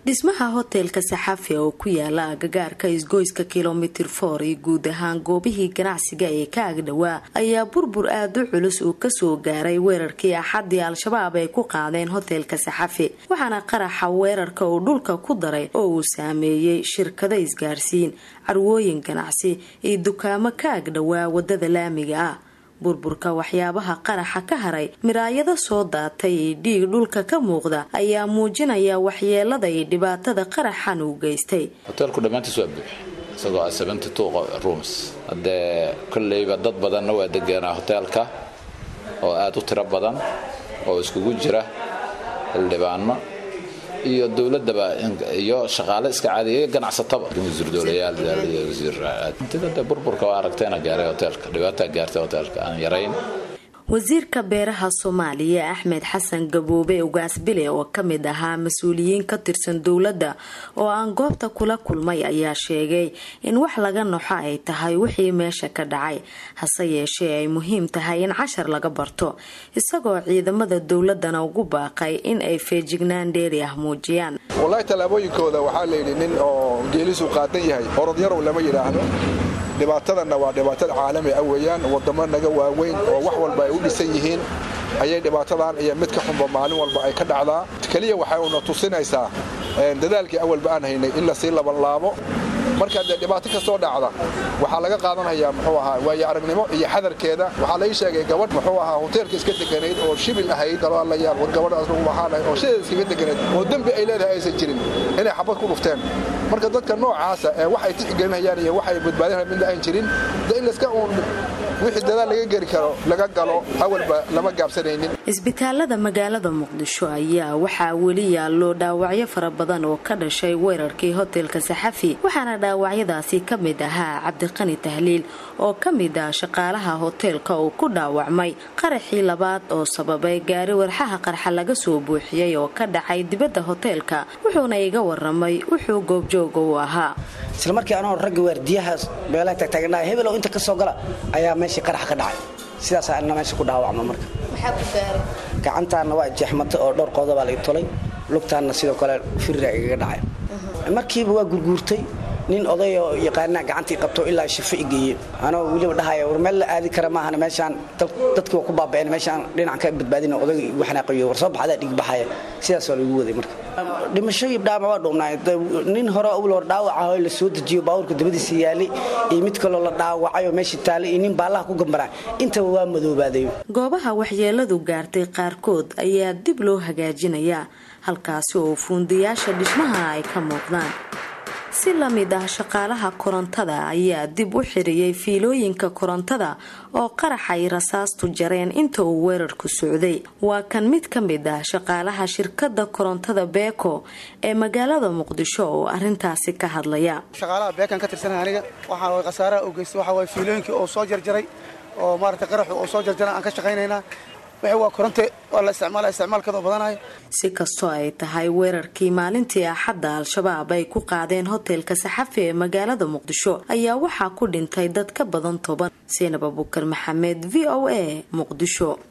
dhismaha hoteelka saxafi oo ku yaala agagaarka isgoyska kilomitir for iyo guud ahaan goobihii ganacsiga ee ka agdhowaa ayaa burbur aada u culus uu kasoo gaaray weerarkii axadii al-shabaab ay ku qaadeen hoteelka saxafi waxaana qaraxa weerarka uu dhulka ku daray oo uu saameeyey shirkado isgaarsiin carwooyin ganacsi iyo dukaamo ka agdhowaa wadada laamiga ah burburka waxyaabaha qaraxa ka haray miraayado soo daatay iyo dhiig dhulka ka muuqda ayaa muujinaya waxyeelada iyo dhibaatada qaraxan uu geystay hoteelku dhammaantiis waa buux isagoo seventy two rooms haddee kolleyba dad badanna waa deganaa hoteelka oo aada u tiro badan oo iskugu jira xildhibaano iyo dowladaba iyo shaqaale iska caadiya ganacsataba wasiir dowlayaal iyo wasiirintida burburka waa aragtayna gaaray hoteelka dhibaataa gaartay hoteelka aan yarayn wasiirka beeraha soomaaliya axmed xasan gaboobe ugaasbile oo kamid ahaa mas-uuliyiin ka tirsan dowladda oo aan goobta kula kulmay ayaa sheegay in wax laga noxo ay tahay wixii meesha ka dhacay hase yeeshee ay muhiim tahay in cashar laga barto isagoo ciidamada dowladana ugu baaqay in ay feejignaan dheeri ah muujiyaan wallaahi tallaabooyinkooda waxaa layidhi nin oo geelisu qaadan yahay orodyarow lama yidhaahdo dhibaatadanna waa dhibaatada caalami ah weeyaan wadamo naga waaweyn oo wax walba ay u dhisan yihiin ayay dhibaatadan iyo mid ka xunba maalin walba ay ka dhacdaa keliya waxay una tusinaysaa dadaalkii awalba aan haynay in lasii labanlaabo marka dee dhibaato kastoo dhacda waxaa laga qaadanayaa muxuu ahaa waayo aragnimo iyo xadarkeeda waxaa lai sheegay gabadh muxuu ahaa hoteelka iska deganayd oo shibil ahayd dalaalayaal war gabadhaas lagu waxaanay oo sideeda iskaga deganayd oo dembi ay leedahay aysan jirin inay xabad ku dhufteen marka dadka noocaasa ee waxay tixgelinayaan iyo waxay badbaadinayaan midna aan jirin de in laska uun wixii dadaal laga geli karo laga galo awalba lama gaabsanaynin isbitaalada magaalada muqdisho ayaa waxaa weli yaallo dhaawacyo fara badan oo ka dhashay weerarkii hoteelka saxafi waxaana dhaawacyadaasi ka mid ahaa cabdiqani tahliil oo ka mid ah shaqaalaha hoteelka uu ku dhaawacmay qaraxii labaad oo sababay gaari warxaha qarxa laga soo buuxiyey oo ka dhacay dibadda hoteelka wuxuuna iga waramay wuxuu goobjooga u ahaa islamarkii anoo ragga waardiyahaas beelaha tagtaagnaa hebelow inta ka soo gala ayaa meeshii qarax ka dhacay sidaasaa ina meesha ku dhaawacma marka gacantaanna waa jeexmatay oo dhowr qoodobaa laga tolay lugtaanna sidoo kale firira igaga dhacay markiiba waa gurguurtay nin odayoo yaqaanaa gacantii qabto ilaa shifo i geeye anoo weliba dhahaya war meel la aadi kara maahana meeshaan dadkii waa ku baaba'een meeshaan dhinacan ka badbaadina odayga igu xanaaqayo war soo baxdaa dhig baxaya sidaas waa lagu waday marka dhimasho ibdhaama waa dhuubnaay nin hore awal hor dhaawac ah oo la soo dejiyo baabuurka dabadiisa yaalay iyo mid kaloo la dhaawacay oo meeshii taalay iyo nin baallaha ku gambaraa intaba waa madoobaaday goobaha waxyeeladu gaartay qaarkood ayaa dib loo hagaajinayaa halkaasi oo fuundayaasha dhismaha ay ka muuqdaan si la mid ah shaqaalaha korontada ayaa dib u xiriyey fiilooyinka korontada oo qaraxay rasaastu jareen inta uu weerarku socday waa kan mid ka mid ah shaqaalaha shirkada korontada beeko ee magaalada muqdisho oo arintaasi ka hadlaya shaqaalaha beekan ka tirsanay aniga waxaa khasaaraha u geystay waxaa waay fiilooyinkii oo soo jarjaray oo maarata qaraxu oo soo jarjaray aan ka shaqaynaynaa waa koronte waa la isticmaala isticmaalkeeda oo badanayo si kastoo ay tahay weerarkii maalintii axadda al-shabaab ay ku qaadeen hoteelka saxafi ee magaalada muqdisho ayaa waxaa ku dhintay dad ka badan toban seenab abukar maxamed v o a muqdisho